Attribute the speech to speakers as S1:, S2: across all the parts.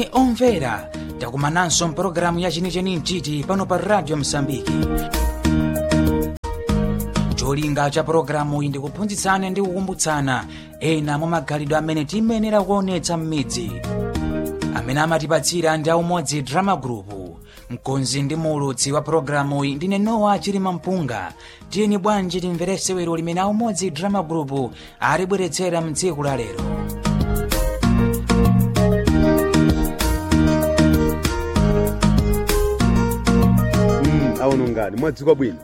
S1: moni omvera takumananso mpulogalamu ya chenicheni mchiti pano pa radio msambiki cholinga cha pulogalamu iyi ndikuphunzitsana ndi kukumbutsana ena mwa magalidwe amene tiyenera kuonetsa m'midzi amene amatipatsira ndi aumodzi drama group mkonzi ndi muulutsi wa pulogalamu iyi ndine nowa chilima mpunga tiyeni bwanji timvere sewero limene aumodzi drama group alibweretsera mtsiku la lero
S2: aono ngani mwadzuka bwino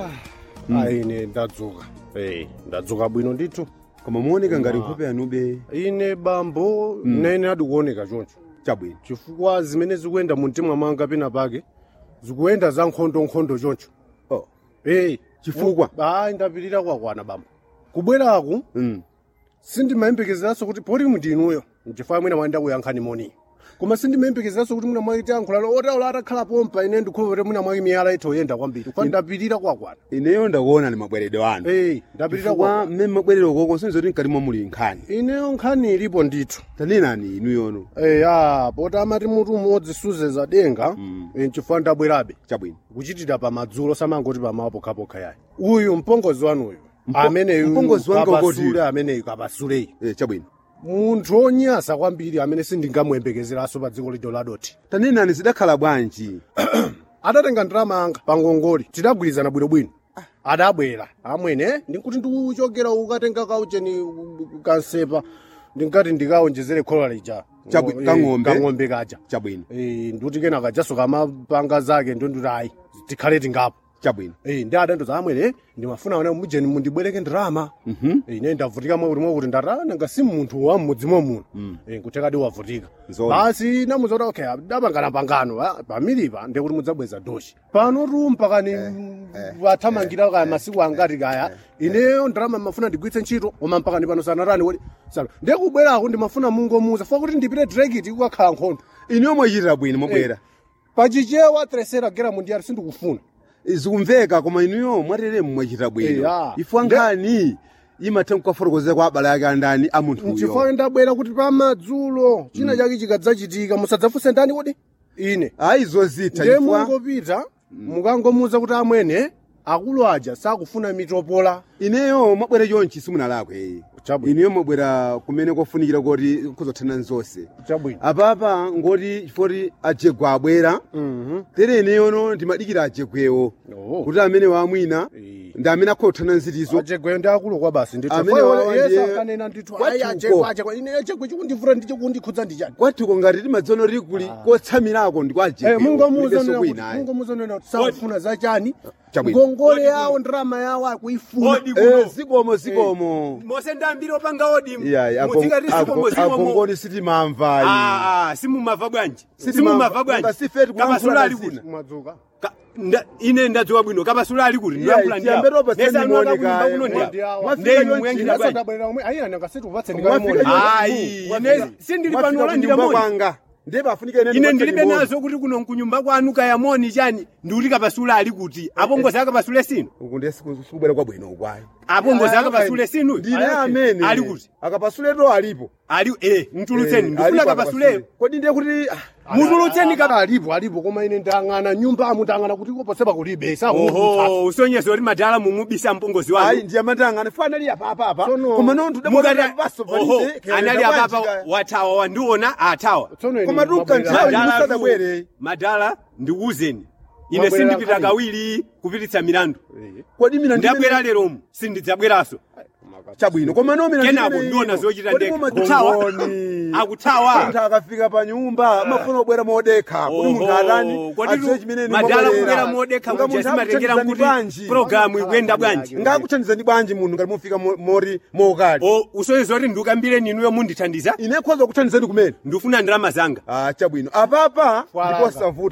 S3: ayi ine ndadzuka Eh, ndadzuka bwino ndithu
S2: koma muoneka ngati nkhope yanube
S3: ine bambo nene adikuoneka choncho
S2: chabwino
S3: chifukwa zimene zikuyenda mu mtima mwanga pena pake zikuyenda za nkhondonkhondo choncho
S2: oh.
S3: Eh,
S2: Chifukwa?
S3: ayi ndapirira kwakwana bambo kubweraku
S2: mm.
S3: sindimayembekezeranso kuti poti ndinuyo nchifukwa mwina mwayenda kuyankhani moni koma sindimayembekezeranso kuti mwina mwaiti yankhulalo otaula atakhala pompa ine ndikhulupirira mwina mwaki miyala itoyenda kwambiri kwa ndapirira kwakwana
S2: ineyo ndakuona ni mabwerero anu
S3: Eh, ndapirira
S2: chifukwa
S3: kwakwana
S2: mmene mabwerero koko sinzoti mkati mwa muli nkhani
S3: ineyo nkhani ilipo ndithu
S2: tanenani inu yono
S3: eya poti amati mutu umodzi suzeza denga mm. nchifukwa ndabwerabe
S2: chabwino
S3: kuchitira pamadzulo samangoti pamawa pokhapokha yayi uyu mpongozi wanuyu ameneyu
S2: mpongozi wanga
S3: kapasule
S2: ukoti?
S3: ameneyu kapasuleyi
S2: eh, chabwino
S3: munthu onyasa kwambiri amene sindingamuyembekezeranso pa dziko lido ladoti
S2: tanenani zidakhala bwanji
S3: adatenga ndalama anga pa ngongoli tidagwirizana bwinobwino adabwera amwene ndikuti ndikuchokera ukatenga kaucheni kansepa ndinkati ndikaonjezere khola lija
S2: Chabwi-
S3: Eh,
S2: kang'ombe?
S3: kang'ombe kaja
S2: chabwino
S3: Eh, ndikuti kena kajaso kamapanga zake ndonduti ayi tikhale tingapo
S2: chabwino
S3: Eh, ndi adandoza amwene ndimafuna ona mujeni mundibwereke ndalama Eh, ine ndavutika mwakuti mwakuti ndata nanga si munthu wa mmudzi muno Eh, nkuthekadi wavutika
S2: Nzoona.
S3: basi namuza kuti okay dabangana pangano ah, pamilipa ndekuti mudzabweza doshi pano tumpa kani wathamangira kaya masiku angati kaya ineyo ndalama mafuna ndigwitse ntchito koma mpakani pano sanatani woti sano ndekubwerako ndimafuna mungomuza fa kuti ndipite direkiti kukakhala nkhondo
S2: ineyo mwachitira bwino mwabwera
S3: pachichewa tresera gera mundiyari sindikufuna
S2: zikumveka koma inuyo mwateremu mwachita bwino
S3: Eya.
S2: ifwa nkhani imatha kukafotokozera kwa abale ake andani a munthuyo
S3: nchifukwa ndabwera kuti pamadzulo china chake chikadzachitika musadzafunse ndani kodi ine
S2: ayi zozitha
S3: ndiye
S2: chifukwa
S3: mungopita mukangomuza kuti amwene akulu aja sakufuna mitopola
S2: ineyo mwabwera chonchi simunalakwe
S3: Chabwino.
S2: ineyo mwabwera kumene kwafunikira kuti kuzothana nzonse
S3: chabwino
S2: apapa ngoti chifoti ajegwa abwera tere ineyono ndimadikira ajegwewo
S3: Oh.
S2: kuti amene wamwina
S3: Eh.
S2: ndi amene akhothana nzitizo
S3: ajegwe ndi akulu kwa basi
S2: Amene wawa ndiye-
S3: akanena ndithu
S2: Kwathuko.
S3: ayi ajegwe ajegwe ine ajegwe chikundivura ndi chikundikhudza ndi chani
S2: kwathuko ngati timadzono likuli kotsamirako ndi kwa
S3: Eh,
S2: ajegwewo
S3: mungomuza
S2: kulibenso
S3: nena kuti
S2: kwina ayi.
S3: mungomuza nena kuti sakufuna zachani
S2: Chabwino.
S3: ngongole yawo ndalama yawo akuifuna
S4: Odi
S2: Eh,
S4: kuno.
S2: zikomo zikomo
S4: mose ndambiri opanga odi
S2: iyayi
S4: musikati sikomo zikomo
S2: agongoni sitimamva ayi.
S4: Ah, ah, simumava bwanji
S2: Sitimamva.
S4: simumava bwanji
S2: Nanga sifeti kulankhula
S4: kapasula ali
S2: zina.
S4: kuti
S3: madzuka
S4: Ka- nda- ine ndadziwa bwino kapasula ali kuti
S2: Iyayi, tiyambe topa sendimuoneka, eh, mwafika
S4: ndeyi
S2: yonchi,
S4: muyankhira bwanji
S3: ndabwerera omwe ayi anangasiti upatse
S2: Mwafika
S3: ndikamona
S2: yonchi.
S4: ayi
S2: Mwafika-
S4: ine sindili
S2: mwafika
S4: pano olandira
S2: kunyumba
S4: moni
S2: kwanga ndipo afunika ine
S4: ine
S2: ndipatse
S4: ndilibe
S2: limoni.
S4: nazo kuti kuno nkunyumba kwanu kaya moni chani ndiuti kapasula ali kuti apongozi akapasule sinu
S2: uku ndiye siku- sikubwera kwabwino ukwayi
S4: apongozi akapasule sinu
S2: ndine amene
S4: ali kuti
S2: akapasuleto alipo
S4: ali eh mtulutseni
S2: Eh,
S4: ndifuna
S2: alipo
S4: kapasuleyo
S2: akapasule. kodi ndiye kuti ah,
S4: mutulutseni kapa
S3: alipo alipo koma ine ndang'ana nyumba amu ndang'ana kuti koposepa kulibe
S4: oho usonyeza kuti madala mumubisa mpongozi
S2: ayi
S4: wanu
S2: ndiye amatangana fo anali apapapa
S3: Tsono-
S2: koma nonthu
S4: mukati
S2: dabaso
S4: oho anali apapa watawa wandiona atawa
S2: Koma tuka nthawi
S4: Madala
S2: musadabwere.
S4: tu- madala ndikuwuzeni ine
S3: Mwabwerera
S4: sindipita
S3: kale.
S4: kawiri kupititsa milandu
S2: kodi mina
S4: ndabwera leromu sindidzabweranso
S2: chabwino koma no mina
S4: kenako ndiona zochita ndekha kuthawa
S2: kuthawa
S4: akuthawa
S2: munthu akafika pa nyumba amafuna kubwera modekha kuti munthu atani adziwe chimene
S4: madala kubwera modekha kuja simatengera kuti programu ikuyenda bwanji
S2: ngakuthandizani bwanji munthu ngati mufika mo- mori mokali
S4: o usonyeza kuti ndikambire ninuyo mundithandiza
S2: ine khoza kuthandizani kumene
S4: ndifuna ndalama zanga
S2: ah chabwino apapa
S3: Fwalanga.
S2: ndipo savuta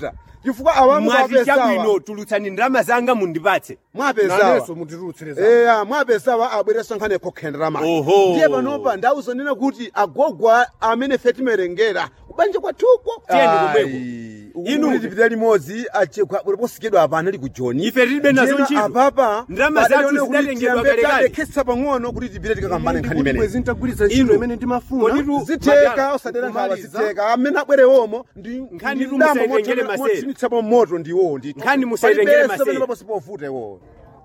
S2: chifukwa awamu
S3: mwazi chabwino
S2: mwapesawa
S3: tulutsani ndalama zanga mundipatse
S2: mwapesawa
S3: nanenso mutirutsire za
S2: eya mwapesawa abwereso nkhani yakokhendera mali
S3: Oho.
S2: ndiye panopa ndawuzonena kuti agogwa amene fe timerengera kubanja kwathuko
S3: Tiyeni komweko.
S2: inu
S3: Inu-
S2: tipita limodzi posikidwa apa anali ku joni
S3: Ife tilibe nazo
S2: Ndiyena
S3: ntchito.
S2: apapa
S3: Ndalama
S2: padali
S3: zathu
S2: one kuti
S3: zidatengedwa
S2: tiyambe
S3: kalekale.
S2: tadekhetsa pang'ono kuti tipite tikakambane nkhani
S3: Ndikuti
S2: imene
S3: bwezi ntagwiritsa ntchito
S2: Inu.
S3: imene ndimafuna
S2: Koditu zitheka osadera nkhawa
S3: kumaliza.
S2: zitheka amene abwerewomo ndi
S3: Nkhani
S2: ndi
S3: tu
S2: ndambo
S3: musayitengere
S2: moto-
S3: masere.
S2: motsimitsapo moto ndiwo ndithu
S3: Nkhani musayitengere
S2: Palibenso
S3: masere.
S2: pamene paposipovuta iwo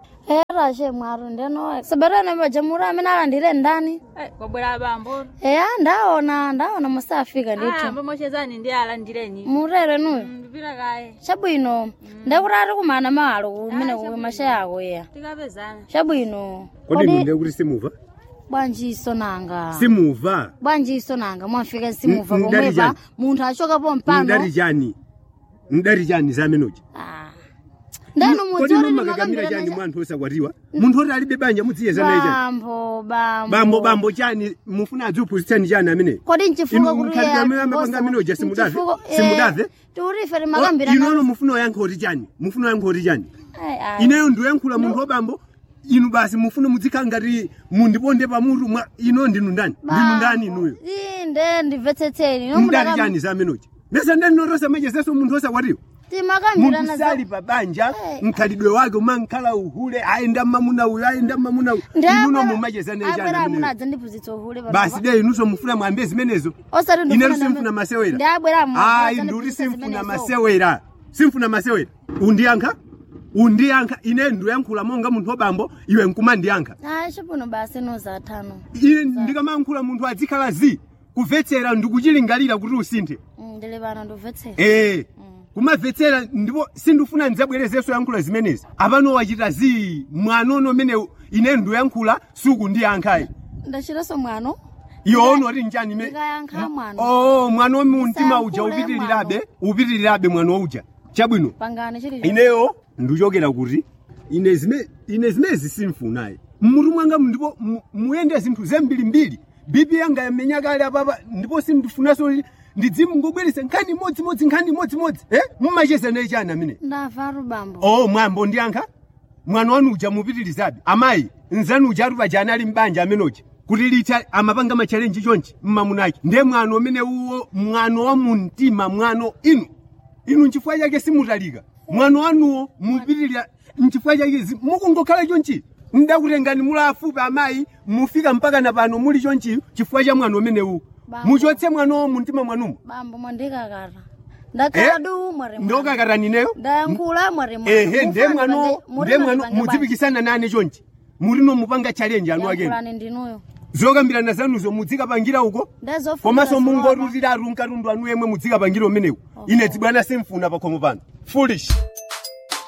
S5: era she mwaro ndeno saberana majamhuri amene alandire ndani
S6: Eh, kwabwera bambo
S5: eya ndaona ndaona musafika
S6: Ah,
S5: ndithu
S6: mbomochezani ndi alandireni
S5: murere nuyo
S6: ndipita kaye
S5: chabwino ndekuti ati kumana malo kumene kuwe mashaya ako ya
S6: tikapezana
S5: chabwino
S3: kodi munde kuti simuva
S5: bwanji iso nanga
S3: simuva
S5: bwanji iso nanga mwafika simuva
S3: N- ndali
S5: pomwepa
S3: chani?
S5: munthu achokapo mpano
S3: ndari chani ndari chani zamenoji
S5: Ah. ndenu
S3: kodi
S5: mudzori
S3: mumakakamira chani mwanthu osakwatiwa munthu oti alibe banja mudziyeza naye chani
S5: bambo bambo
S3: bambo bambo chani mufuna adziuphunzitsani chani amene
S5: kodi nchifuka
S3: Inu mkhalidwe amene amapanga amene uja simudave? Simudave?
S5: tiurife rimakambira
S3: inono mufuna oyankha oti chani mufuna oyankha oti chani ineyo ndiyoyankhula munthu wabambo inu basi mufuna mudzikhala ngati mundiponde pamutu mwa ino ndinu ndani ndinu ndani inuyo
S5: inde ndimvetsetseni
S3: mudali chani zamenoji mesa ndandinotosa machezeso munthu osakwatiwa
S5: timakambirana
S3: munthu sali pa banja mkhalidwe wake umankhala uhule ayenda mmamuna uyu ayenda mmamuna uyu inuno mumachezane chani ameneyo
S5: munadza ndiphunzitsa uhule
S3: basi de inunso mufuna mwambe zimenezo
S5: osati
S3: inetu simfuna masewera
S5: ndabwera
S3: ayi ndikuti simfuna masewera simfuna masewera undiyankha undiyankha ine ndiyankhula monga munthu wabambo iwe nkumandiyankha
S5: chipuno basi nozatano
S3: ine ndikamayankhula munthu adzikhala zi kumvetsera ndikuchilingalira kuti usinthe
S5: ndili pano ndimvetsera
S3: ee kumamvetsera ndipo sindifuna ndidzabwerezenso yankhula zimenezi apano wachita zi mwanono umene ine ndiyankhula sukundiyankhayi
S5: ndachitanso mwano
S3: iwono oti njani ime
S5: ndikayankha mwano
S3: oh mwano wa mumtima uja
S5: Usayankhule
S3: upitirirabe upitirirabe mwano uja chabwino
S5: pangani chili
S3: ineyo ndichokera kuti ine zime ine zimezi simfunayi mmutu mwanga ndipo mu- muyende zinthu zembirimbiri bibi yanga yamenya kale apapa ndipo sindifunanso kuti ndidzimungobweresa nkhani imodzimodzi nkhani imodzimodzi eh mumacheza naye chani amene
S5: ndavaru bambo
S3: oh mwambo ndiyankha mwana wanu uja mupitirizabe amayi nzanu uja atupa jani ali mbanja amenoja kuti lita amapanga machalenji chonchi mmamunaki ndiye mwano umene uwo mwano wa mumtima mwano inu inu nchifukwa chake simutalika mwano wanuwo mupitirira nchifukwa chake zi- mukungokhala chonchi ndakutengani mula afupi amayi mufika mpaka na pano muli chonchi chifukwa cha mwano umene uwu
S5: Bambo.
S3: muchotse mwanowo mumtima mwanumo
S5: bambo mwandikakata ndakhala
S3: Eh?
S5: du mwari
S3: ndokakatanineyo
S5: ndayankhula mwari
S3: ehe ndiye mwano ndiye mwano mudzipikisana nane chonchi mulino mupanga challenge anu akeni
S5: yankhulani ndinuyo
S3: zokambirana zanuzo mudzikapangira uko
S5: Ndazofuna
S3: komanso
S5: ziloma.
S3: mungorutira aru nkatundu anu yemwe mudzikapangira umenewu ine dzibwana simfuna pakhomo pano foolish